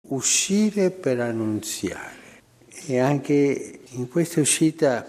uscire per annunziare e anche in questa uscita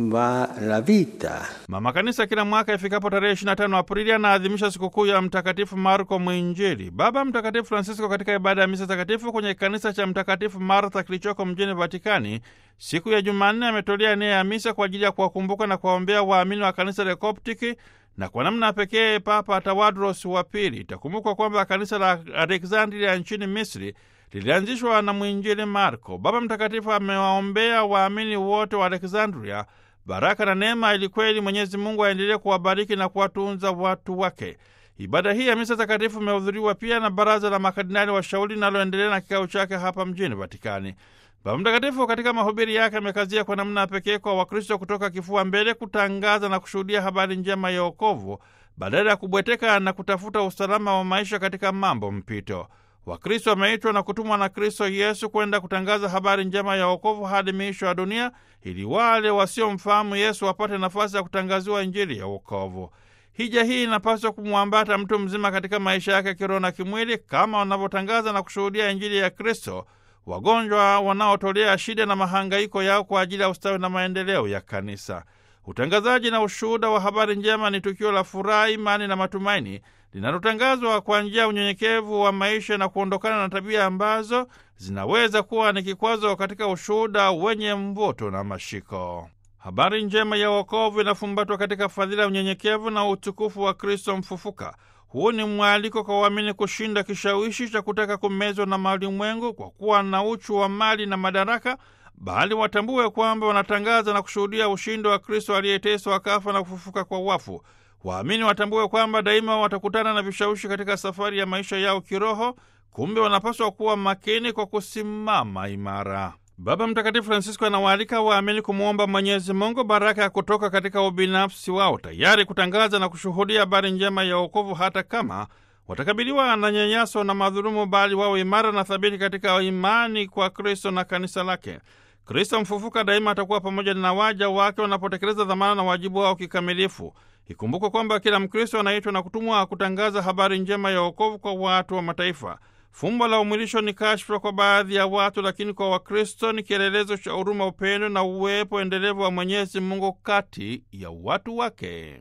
va la vita. Mama Kanisa kila mwaka ifikapo tarehe 25 Aprili anaadhimisha sikukuu ya Mtakatifu Marko Mwinjili. Baba Mtakatifu Francisco katika ibada ya misa takatifu kwenye kanisa cha Mtakatifu Martha kilichoko mjini Vatikani siku ya Jumanne ametolea nia ya misa kwa ajili ya kuwakumbuka na kuwaombea waamini wa kanisa la Koptiki na kwa namna pekee Papa Tawadros wa Pili. Itakumbukwa kwamba kanisa la Alexandria nchini Misri lilianzishwa na mwinjili Marko. Baba Mtakatifu amewaombea waamini wote wa Alexandria baraka na neema ili kweli Mwenyezi Mungu aendelee kuwabariki na kuwatunza watu wake. Ibada hii ya misa takatifu imehudhuriwa pia na baraza la makardinali washauri linaloendelea na kikao chake hapa mjini Vatikani. Baba Mtakatifu katika mahubiri yake amekazia kwa namna ya pekee kwa Wakristo kutoka kifua mbele kutangaza na kushuhudia habari njema ya wokovu badala ya kubweteka na kutafuta usalama wa maisha katika mambo mpito. Wakristo wameitwa na kutumwa na Kristo Yesu kwenda kutangaza habari njema ya wokovu hadi miisho ya dunia, ili wale wasiomfahamu Yesu wapate nafasi ya kutangaziwa Injili ya wokovu. Hija hii inapaswa kumwambata mtu mzima katika maisha yake kiroho na kimwili, kama wanavyotangaza na kushuhudia Injili ya Kristo wagonjwa wanaotolea shida na mahangaiko yao kwa ajili ya ustawi na maendeleo ya kanisa. Utangazaji na ushuhuda wa habari njema ni tukio la furaha, imani na matumaini linalotangazwa kwa njia ya unyenyekevu wa maisha na kuondokana na tabia ambazo zinaweza kuwa ni kikwazo katika ushuhuda wenye mvuto na mashiko. Habari njema ya wokovu inafumbatwa katika fadhila ya unyenyekevu na utukufu wa Kristo mfufuka. Huu ni mwaliko kwa waamini kushinda kishawishi cha kutaka kumezwa na malimwengu kwa kuwa na uchu wa mali na madaraka, bali watambue kwamba wanatangaza na kushuhudia ushindi wa Kristo aliyeteswa akafa na kufufuka kwa wafu. Waamini watambue kwamba daima watakutana na vishawishi katika safari ya maisha yao kiroho, kumbe wanapaswa kuwa makini kwa kusimama imara. Baba Mtakatifu Francisco anawaalika waamini kumwomba Mwenyezi Mungu baraka ya kutoka katika ubinafsi wao, tayari kutangaza na kushuhudia habari njema ya wokovu hata kama watakabiliwa na nyanyaso na madhulumu, bali wao imara na thabiti katika imani kwa Kristo na kanisa lake. Kristo mfufuka daima atakuwa pamoja na waja wake wanapotekeleza dhamana na wajibu wao kikamilifu. Ikumbukwe kwamba kila Mkristo anaitwa na kutumwa kutangaza habari njema ya wokovu kwa watu wa mataifa. Fumbo la umwilisho ni kashfa kwa baadhi ya watu, lakini kwa Wakristo ni kielelezo cha huruma, upendo na uwepo endelevu wa Mwenyezi Mungu kati ya watu wake.